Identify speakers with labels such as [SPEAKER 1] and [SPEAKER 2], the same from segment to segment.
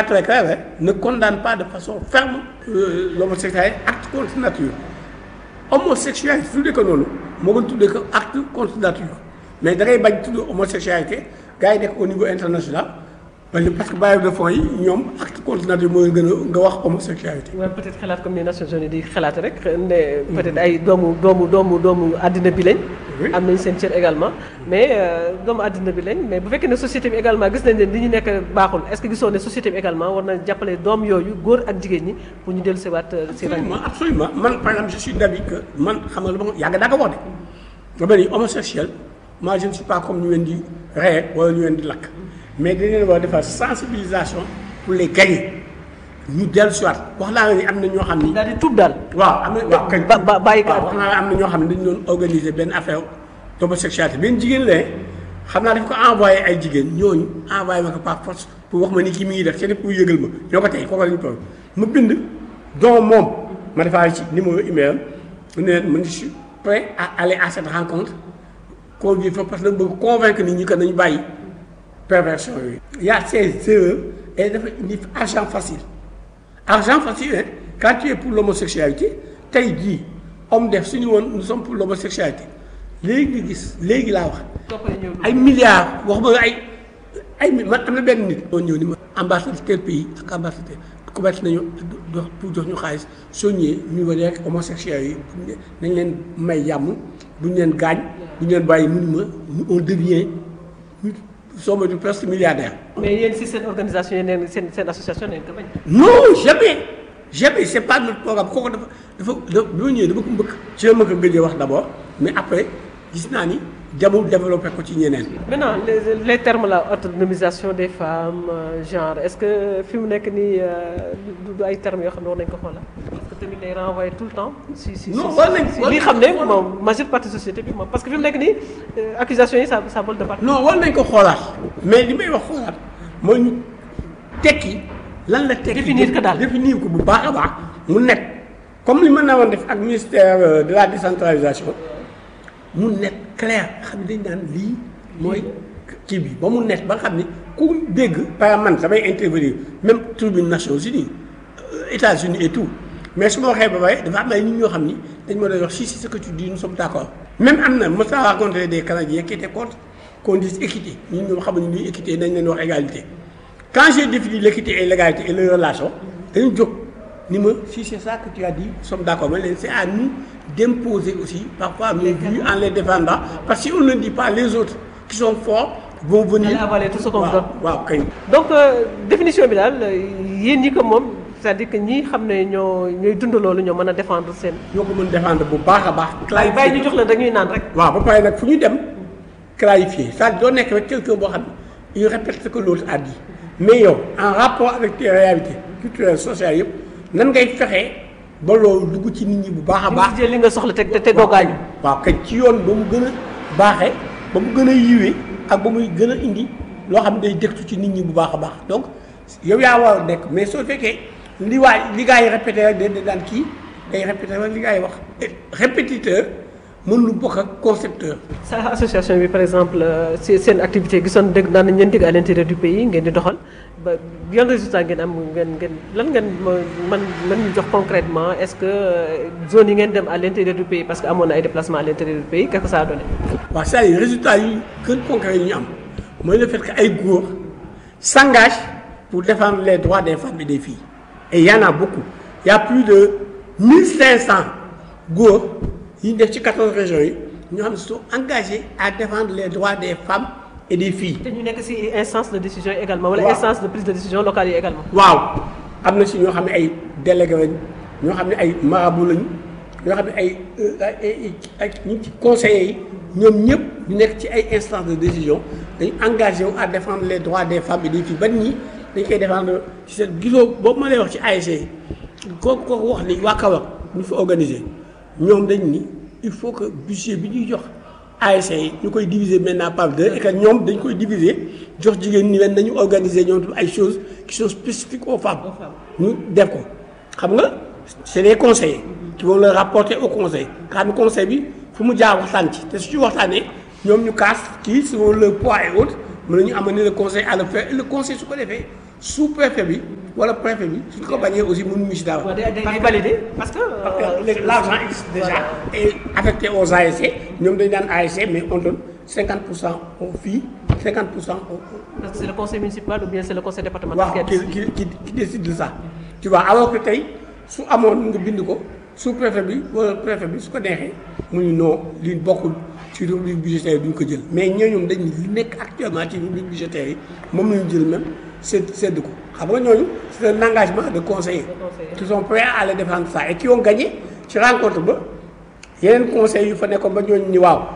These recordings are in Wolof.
[SPEAKER 1] très clair hein, ne condamne pas de façon ferme euh, l'homosexualité acte contre nature homosexualité tuddee ko noonu moo gën tuddee ko acte contre nature mais da ngay bañ tudd homosexualité gars yi nekk au niveau international parce que bailleurs de fonds yi ñoom acte contre nature mooy gën a nga wax homosexualité.
[SPEAKER 2] waaw peut-être xalaat comme ni Nations Unies di xalaat rek ne peut-être ay doomu doomu doomu doomu àddina bi lañ.
[SPEAKER 1] Oui.
[SPEAKER 2] am nañ seen cër également mais euh, doomu àddina bi lañ mais bu fekkee ne société bi également gis nañ ne li ñu nekk baaxul est-ce que gisoo ne société bi également war na jàppale doom yooyu góor ak jigéen ñi pour ñu dellu siwaat si rang
[SPEAKER 1] absolument absolument man par exemple je suis d'avis que man xam nga lu ma yàgg daa ko wax de nga ni homosexuel moi je ne suis pas comme ñu leen di reye wala ñu leen di lakk mais dañ leen war a defar sensibilisation pour les gagner ñu dellu si waat wax naa la ni am na ñoo xam ni
[SPEAKER 2] daal di tuub daal
[SPEAKER 1] waaw am na waaw kañ
[SPEAKER 2] ba- ba- bàyyi ko
[SPEAKER 1] waaw wax naa la am na ñoo xam ne dañu doon organiser benn affaire d'homosexualité benn jigéen la xam naa daf ko envoyé ay jigéen ñooñu envoyé ma ko par force pour wax ma ni kii mi ngi def c'est pour yëgal ma ñoo ko tey kooku la ñu toll ma bind donc moom ma defaale ci numéro email am ne leen man je suis prêt à aller à cette rencontre convier fa parce que dama bëgg convaincre nit ñi que nañu bàyyi perversion yooyu. il y a ces erreurs et dafa indi argent facile argent facile hein quand tu es pour l'homosexualité tey jii homme def suñu woon nous sommes pour l'homosexualité léegi nga gis léegi laa wax ay milliards wax ma ay ay mi- man am na benn nit. moo ñëw ni ma ambassadeur tel pays ak ambassadeur commencé nañu dox pour jox ñu xaalis soo ñëwee ñu war rek homosexuels yi nañ leen may jàmm bu ñu leen gaañ bu ñu leen bàyyi mu ni ma on devient ñu sommes du presque milliardaire.
[SPEAKER 2] mais yéen si seen organisation yi neen seen seen association neen ko bañ
[SPEAKER 1] non jamais jamais c'est pas notre programme kooku dafa dafa dafa bi ma ñëwee dama ko mbëkk ci la ma ko gëjee wax d'abord mais après gis naa ni jamul développé ko ci ñeneen.
[SPEAKER 2] maintenant les, les termes là autonomisation des femmes euh, genre est-ce que fi mu nekk nii euh, du du ay termes yoo xam ne war nañ ko xoolal parce que tamit day renvoyer tout le temps si si
[SPEAKER 1] Non,
[SPEAKER 2] si
[SPEAKER 1] war nañ-
[SPEAKER 2] si
[SPEAKER 1] war
[SPEAKER 2] li
[SPEAKER 1] nañ-
[SPEAKER 2] xam ne
[SPEAKER 1] war nañ-
[SPEAKER 2] moom majeure partie société bi moom parce que fi mu nekk nii euh, accusation yi ça ça vole de partout
[SPEAKER 1] non war nañ ko xoolaat mais li may wax xoolaat mooy ñu tekki lan la tekki.
[SPEAKER 2] Définir ko daal.
[SPEAKER 1] définir ko bu baax a baax mu nekk comme li mën naa woon def ak ministère euh, de la décentralisation mu nekk clair xam ne dañ naan lii mooy kii bi ba mu nekk ba nga xam ne ku dégg par exemple man samay intervenir même tribune Nations Unies euh, États-Unis et tout mais su ma waxee ba pare dafa am ay nit ñoo xam ni dañ ma doon wax si si ce que tu dis nous sommes d'accord même am na mos naa rencontré des Canadiens qui étaient contre qu'on dise équité ñun ñoom xamuñu luy équité dañ leen wax égalité quand j'ai défini l'équité et l'égalité et les relations dañu jóg ni ma si c'est ça que tu as dit nous sommes d'accord mais leen c'est à nous d'imposer aussi parfois nos vues en les défendant parce que si on ne dit pas les autres qui sont forts vont venir
[SPEAKER 2] Allez avaler tout ce qu'on vous
[SPEAKER 1] waaw
[SPEAKER 2] donne.
[SPEAKER 1] waaw kay
[SPEAKER 2] donc euh, définition bi daal yéen ñi ko moom c'est-à-dire que ñi xam ne ñoo ñooy dund loolu ñoo mën a défendre seen
[SPEAKER 1] ñoo ko mën défendre bu baax a baax
[SPEAKER 2] waaye bàyyi ñu jox leen dañuy naan rek
[SPEAKER 1] waaw ba pare nag fu ñu dem clarifier c'est-à-dire doo nekk rek quelqu'un boo xam ne il répète ce que l'autre a dit mais yow en rapport avec tes réalités culturelles sociales yëpp nan ngay fexee ba loolu dugg ci nit ñi bu baax a baax
[SPEAKER 2] jël li nga soxla te te te doo gaañu
[SPEAKER 1] waaw kañ ci yoon ba mu gën a baaxee ba mu gën a yiwee ak ba muy gën a indi loo xam ne day dëktu ci nit ñi bu baax a baax donc yow yaa war a nekk mais soo fekkee li waay li gaa yi répété rek day daan kii day répété rek li gaa yi wax Et répétiteur mën lu bokk ak concepteur
[SPEAKER 2] sa association bi par exemple euh, si seen activité gisoon dégg daan nañ leen dégg à l'intérieur du pays ngeen di doxal ba yan résultat ngeen am ngeen ngeen lan ngeen ma- man man ñu jox concrètement est-ce que euh, zone yi ngeen dem à l'intérieur du pays parce que amoon na ay déplacements à l'intérieur du pays qu'est-ce que ça a donné
[SPEAKER 1] waaw c'est-à-dire résultat yi gën concret yi ñu am mooy le fait que ay góor s'engagent pour défendre les droits des femmes et des filles et il y en a beaucoup il y a plus de 1500 góor yi ñu def ci 14 régions yi ñoo xam ne sont engagés à défendre les droits des femmes et des filles
[SPEAKER 2] te ñu nekk ci instance de décision yi également wala
[SPEAKER 1] Waaw.
[SPEAKER 2] instance de prise de décision locale yi également
[SPEAKER 1] waaw am na si ñoo xam ne ay délégué lañ ñoo xam ne ay marabu lañu ñoo xam ne ay euh, ay ay ay ñu ci conseillers yi ñoom ñëpp ñu nekk ci ay instances de décision dañu engagé wu à défendre les droits des femmes et des filles ban ñi dañ koy défendre ci seen gisoo boobu ma lay wax ci ASC yi kooku kooku wax ni waa Kaolack ñu fa organiser ñoom dañ ni il faut que budget bi ñuy jox ASC yi ñu koy diviser maintenant par deux et que ñoom dañ koy diviser jox jigéen ñi leen nañu organiser ñoom tam ay choses qui sont spécifiques aux femmes ñu def ko xam nga c'est des conseillers qui vont le rapporter au conseil nga xam ne conseil bi fu mu jaar waxtaan ci te su ci waxtaanee ñoom ñu kaas kii selon le poids et autres mën nañu amener le conseil à le faire et le conseil su ko defee sous préfet bi wala préfet bi suñ ko bañee aussi mënuñu si daaw.
[SPEAKER 2] waaw day day validé parce que.
[SPEAKER 1] parce que léegi l'argent existe déjà et affecté aux ASC ñoom dañu daan ASC mais on donne 50 pour cent aux filles 50 pour cent aux.
[SPEAKER 2] parce que c'est le conseil municipal ou bien c'est le conseil départemental.
[SPEAKER 1] waaw qui qui qui qui décide de ça. tu vois alors que tey su amoon nga bind ko sous préfet bi wala préfet bi su ko neexee mu ñu non li bokkul ci rubrique budgétaire duñ ko jël mais ñooñu dañ li nekk actuellement ci rubrique budgétaire yi moom la ñu jël même sedd sedd ko xam nga ñooñu c'est un engagement de conseillers. qui sont prêts à aller défendre ça et qui ont gagné ci rencontre ba yeneen conseils yu fa nekkoon ba ñooñu ni waaw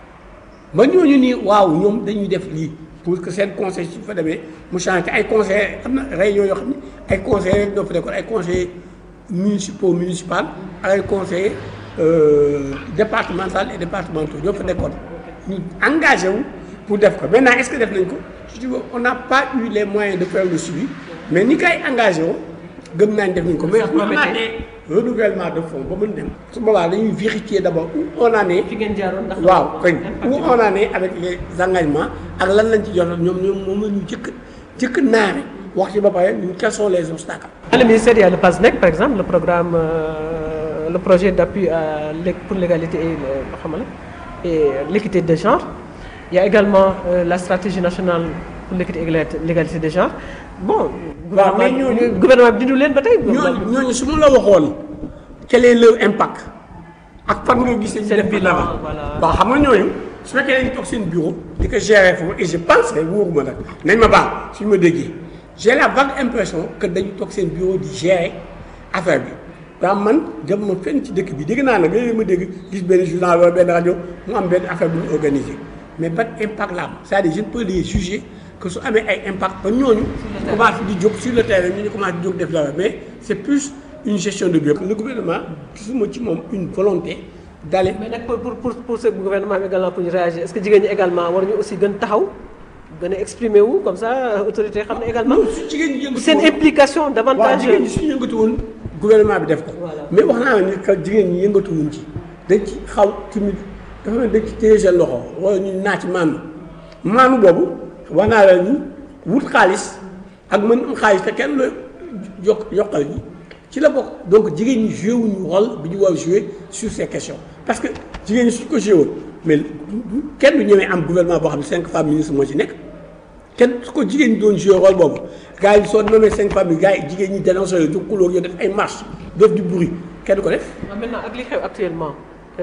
[SPEAKER 1] ba ñooñu nii waaw ñoom dañuy def lii pour que seen conseil su fa demee mu changé ay conseillers am na réunion yoo xam ne ay conseillers rek ñoo fa nekkoon ay conseillers municipaux municipal ak ay conseillers départemental et départementaux ñoo fa nekkoon ñu engagé wu pour def ko maintenant est-ce que def nañ ko je dis on n'a pas eu les moyens de faire le suivi mais ni kay engagé woo gëm naa ne def nañ ko mais bu amaatee renouvellement de fonds ba mën dem su boobaa dañuy vérifier d'abord où on en est
[SPEAKER 2] fi ngeen jaaroon ndax.
[SPEAKER 1] waaw kañ où on en est avec les engagements ak lan lañ ci jotoon ñoom ñoom moom la ñu jëkk jëkk naare wax ci ba pare ñun quels sont les obstacles.
[SPEAKER 2] Dans le ministère, il y a le PASNEC, par exemple, le programme, euh, le projet d'appui à l'é- pour l'égalité et le- xam nga la, et l'équité de genre. Il y a également euh, la stratégie nationale pour l'équité et l'égalité- l'égalité de genre. Bon,
[SPEAKER 1] Waaw, mais
[SPEAKER 2] gouvernement
[SPEAKER 1] ñooñu-
[SPEAKER 2] gouvernement bi dindu leen ba tey.
[SPEAKER 1] ñooñu ñooñu su ma la waxoon quel est leur impact ak fan nga gisee. ñu
[SPEAKER 2] Seen
[SPEAKER 1] def
[SPEAKER 2] bilan,
[SPEAKER 1] bilan
[SPEAKER 2] voilà.
[SPEAKER 1] waaw xam nga ñooñu su fekkee dañu toog seen bureau di ko gérer foofu et je pense que wóoruma nag nañ ma baax suñu ma déggee j'ai la vague impression que dañu toog seen bureau di gérer affaire bi daa man dem ma fenn ci dëkk bi dégg naa nag léeg-léeg ma dégg gis benn journal wala benn rajo mu am benn affaire bu ñu organisé mais ban impact la am c'est-à-dire je ne peux les juger que su amee ay impact ba ñooñu commencé di jóg sur le terrain ñu ñu commencé di jóg def dara mais c'est plus une gestion de bureau le gouvernement gisuma ci moom une volonté d'aller
[SPEAKER 2] mais nag pour pour pour pour ce gouvernement bi également pour ñu réagir est-ce que jigéen ñi également war ñu aussi gën taxaw gën a exprimer wu comme ça autorité xam ne également
[SPEAKER 1] non su jigéen ñi yëngatu
[SPEAKER 2] seen
[SPEAKER 1] woon-
[SPEAKER 2] implication
[SPEAKER 1] waaw
[SPEAKER 2] davantage.
[SPEAKER 1] jigéen ñi suñu yëngatu woon gouvernement bi def ko
[SPEAKER 2] Voilà.
[SPEAKER 1] mais wax naa la ni que jigéen ñi yëngatu wuñ ci dañ ci xaw timide dafa mel dañ ci téye seen loxo wala ñu naa ci maanu maanu boobu wax naa la ni wut xaalis ak mën am xaalis te kenn la yokk yokkal ñi ci la bokk donc jigéen ñi joué wuñu rôle bi ñu war a joué sur ces questions parce que jigéen ñi suñ ko joué woon mais du- du- kenn du ñëwee am gouvernement boo xam ne cinq femmes ministres moo ci nekk kenn su ko jigéen ñi doon joué rôle boobu gars yi soo nommé cinq femmes yi gars yi jigéen ñi dénoncé yooyu jóg kulóor yoo def ay marche def du bruit kenn du ko def
[SPEAKER 2] waaw maintenant ak li xew actuellement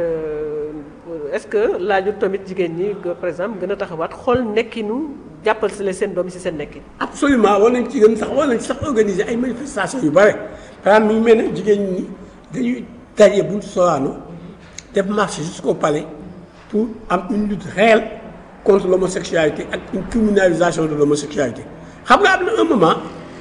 [SPEAKER 2] euh, est-ce que laajut tamit jigéen ñi que, par exemple gën a taxawaat xool nekkinu jàppal si la seen doom yi si seen nekkin.
[SPEAKER 1] absolument war nañ ci gën sax war nañ sax organiser ay manifestations yu bare par exemple mi ngi mel ne jigéen ñi dañuy daje buntu Sorano def marche jusqu'au palais pour am une lutte réelle contre l'homosexualité ak une criminalisation de l'homosexualité xam nga am na un moment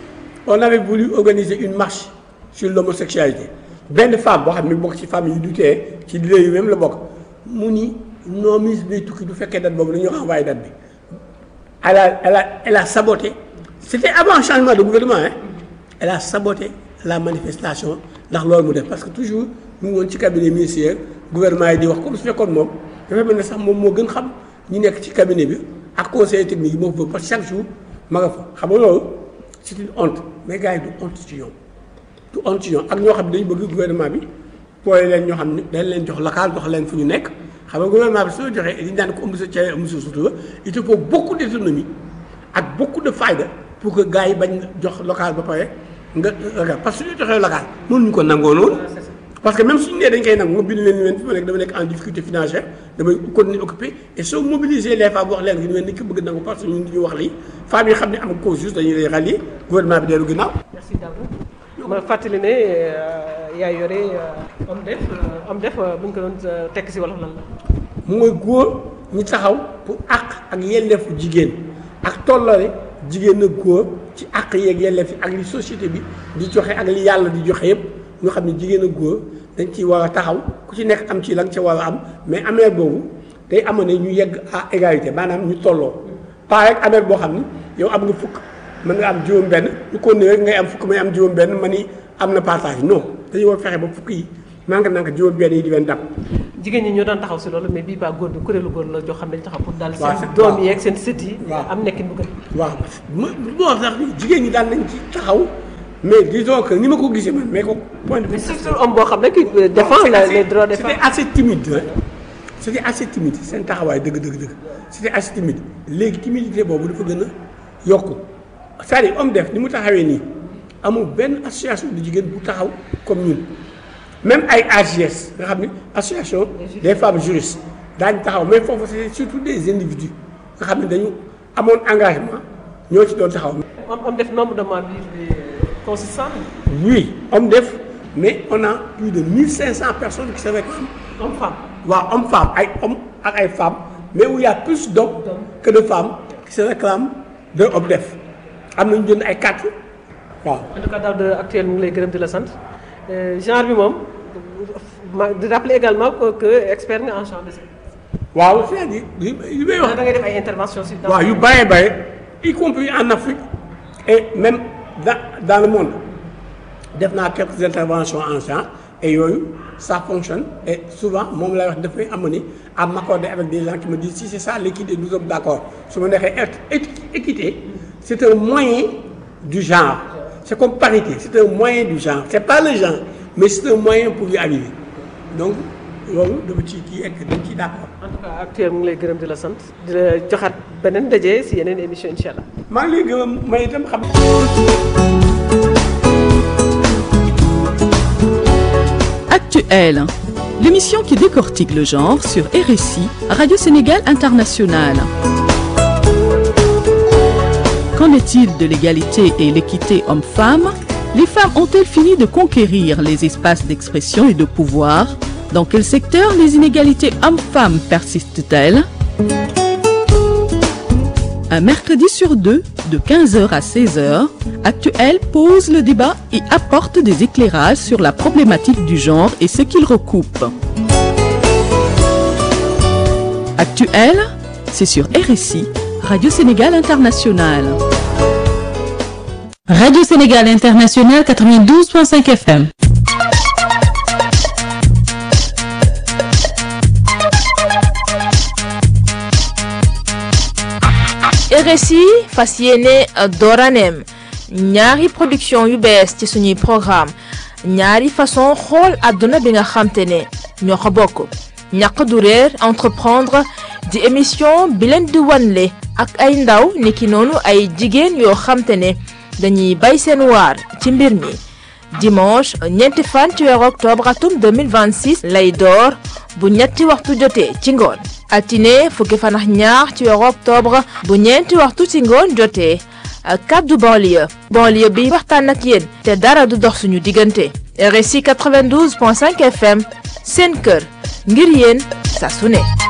[SPEAKER 1] on avait voulu organiser une marche sur l'homosexualité benn femme boo xam ne bokk ci famille yi du tee ci leader yi même la bokk mu ni non ministre day tukki du fekkee date boobu dañu renvoyer date bi elle a elle a elle a saboté c'était avant le changement de gouvernement hein elle a saboté la manifestation ndax loolu mu def parce que toujours mu ngi woon ci cabinet ministériel gouvernement yi di wax comme su fekkoon moom dafa mel ne sax moom moo gën xam ñi nekk ci cabinet bi ak conseiller technique yi moo fa parce que chaque jour ma nga fa xam nga loolu c'est une honte mais gars yi du honte ci ñoom du honte ci ñoom ak ñoo xam ne dañu bëgg gouvernement bi pooye leen ñoo xam ne dañ leen jox local jox leen fu ñu nekk xam nga gouvernement bi soo joxee dañu daan ko ëmb sa cere ëmb sa sutura il te faut beaucoup d'autonomie ak beaucoup de fayda pour que gars yi bañ jox local ba pare nga nga parce que su ñu joxee local mënuñu ko nangoo noonu parce que même suñu nee dañ koy nangu nga bind leen ni leen fi ma nekk dama nekk en difficulté financière damay continuer occupé et soo mobiliser les femmes wax leen que ni leen ni ki bëgg nangu parce que ñun dañuy wax lii femmes yi xam ne am cause juste dañuy lay rallier gouvernement bi dellu ginnaaw
[SPEAKER 2] merci Daouda ma fàttali ne euh, yaa yore euh, homme def euh, homme def bu ñu ko doon euh, tekk si wolof lan la.
[SPEAKER 1] mooy góor ñi taxaw pour àq ak yelleefu jigéen ak tollale jigéen ak góor ci àq yeeg yelleef yi ak li société bi di joxe ak li yàlla di joxe yëpp ñu xam ne jigéen ak góor dañ ciy war a taxaw ku ci nekk am ci la nga ca war a am mais amee boobu day amoon ne ñu yegg à égalité maanaam ñu tolloo pas rek amee boo xam ni yow am nga fukk mën nga am juróom benn ñu ko rek ngay am fukk may am juróom benn ma ni am na partage non dañu war fexe ba fukk yi nank nank juróom benn yi di leen dab
[SPEAKER 2] jigéen ñi ñoo daan taxaw si loolu mais bii baa góor bi kuréelu góor la joo xam ne dañu taxaw pour daal
[SPEAKER 1] waaw
[SPEAKER 2] seen
[SPEAKER 1] c'est-
[SPEAKER 2] doom
[SPEAKER 1] waaw.
[SPEAKER 2] yi ak seen sët yi
[SPEAKER 1] waaw.
[SPEAKER 2] am nekkin bu gën
[SPEAKER 1] waaw ma bon sax jigéen ñi daan nañ ci taxaw mais disons que ni ma ko gisee man mais ko point de vue
[SPEAKER 2] mais surtout homme boo xam ne qui défend
[SPEAKER 1] C'était
[SPEAKER 2] la-
[SPEAKER 1] assez-
[SPEAKER 2] les droits des femmes
[SPEAKER 1] C'était assez timide hein. C'était assez timide seen taxawaay dëgg dëgg dëgg c'était assez timide léegi timidité boobu dafa gën a yokku c'est-à-dire homme def ni mu taxawee nii amul benn association de jigéen bu taxaw comme ñun même ay AGS nga xam ni association des femmes juristes daañu taxaw mais foofu c'est surtout des individus nga xam ne dañu amoon engagement ñoo ci doon taxaw.
[SPEAKER 2] am am def nombre de membres bi consistant
[SPEAKER 1] oui homme def mais on a plus de 1500 personnes qui se réclament.
[SPEAKER 2] homme femme
[SPEAKER 1] waaw homme femme ay hommes ak ay femmes mais où il y a plus d'hommes que de femmes qui se réclament de homme def am nañu jënd ay carte waaw
[SPEAKER 2] en tout cas daaw de actuel mu ngi lay gërëm di la sant Euh, genre bi moom ma di rappeler également que que expert nga en champ de
[SPEAKER 1] waaw c'est-à-dire li li may wax
[SPEAKER 2] da ngay def ay intervention si dans
[SPEAKER 1] waaw yu bëree bëri y compris en Afrique et même dans dans le monde def naa quelques interventions en genre et yooyu ça fonctionne et souvent moom lay wax dafay amener à m'accorder avec des gens qui me disent si c'est ça l'équité nous sommes d'accord su ma neexee être équité c'est un moyen du genre c'est comme parité c'est un moyen du genre c'est pas le genre mais c'est un moyen pour y arriver donc loolu dafa ci kii ek dañ ciy d'accord
[SPEAKER 2] en tout cas actuel mu ngi lay gërëm di la sant di la joxaat beneen daje si yeneen émission incha allah.
[SPEAKER 1] maa ngi lay gërëm may itam xam
[SPEAKER 3] Actuel, l'émission qui décortique le genre sur RSI, Radio Sénégal International. Qu'en est-il de l'égalité et l'équité homme-femme Les femmes ont-elles fini de conquérir les espaces d'expression et de pouvoir Dans quel secteur les inégalités hommes-femmes persistent-elles Un mercredi sur deux, de 15h à 16h, Actuel pose le débat et apporte des éclairages sur la problématique du genre et ce qu'il recoupe. Actuel, c'est sur RSI, Radio Sénégal International.
[SPEAKER 4] Radio Sénégal International 92.5 FM.
[SPEAKER 5] RSI fas yéene dooraneem ñaari production yu bees ci suñuy programme ñaari façon xool àdduna bi nga xamte ne ñoo ko bokk ñaq du réer entreprendre di émission bi leen di wanle ak ay ndaw niki noonu ay jigéen yoo xamte ne dañuy bay seen waar ci mbir mi dimanche ñeenti fan ci weeru octobre atum 2026 lay door bu ñetti waxtu jotee ci ngoon altine fukki fan ak ñaar ci weeru octobre bu ñeenti waxtu ci ngoon jotee kaddu banlieue banlieue bi waxtaan ak yéen te dara du dox suñu diggante RSI 92.5 FM seen kër ngir yéen saa su ne